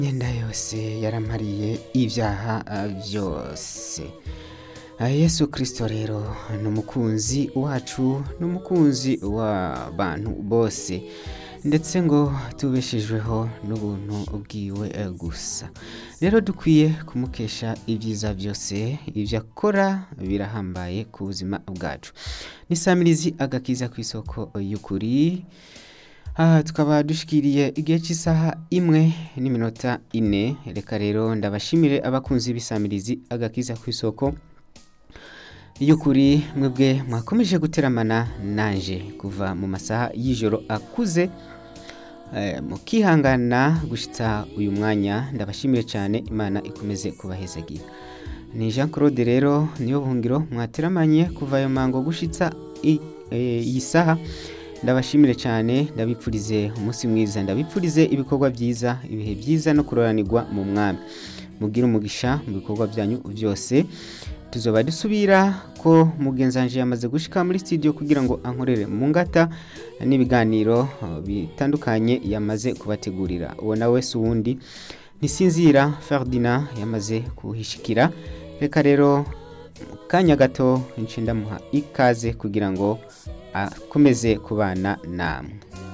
imyenda yose yaramariye ibyaha byose yesu kirisito rero ni umukunzi wacu ni umukunzi w'abantu bose ndetse ngo tubeshejweho n'ubuntu bwiwe gusa rero dukwiye kumukesha ibyiza byose ibyo akora birahambaye ku buzima bwacu ni samirizi agakiza ku isoko y'ukuri aha tukaba dushikiriye igihe cy'isaha imwe n'iminota ine reka rero ndabashimire abakunzi b'isamirizi agakiza ku isoko y'ukuri mwebwe mwakomeje guteramana nanje kuva mu masaha y'ijoro akuze mukihangana gushyitsa uyu mwanya ndabashimire cyane imana ikomeze kubahezagira ni jean claude rero niyo buhungiro mwateramanye kuva ayo mango gushyitsa iyi saha ndabashimire cyane ndabipfurize umunsi mwiza ndabipfurize ibikorwa byiza ibihe byiza no kuroranirwa mu mwami mubwire umugisha mu bikorwa byanyu byose tuzoba dusubira ko mugenzanje yamaze gushika muri studio kugira ngo ankorere mu ngata n'ibiganiro bitandukanye yamaze kubategurira uwo nawe si uwundi ntisinzira Ferdinand yamaze kuhishikira reka rero mu kanya gato ndamuha ikaze kugira ngo akomeze kubana namwe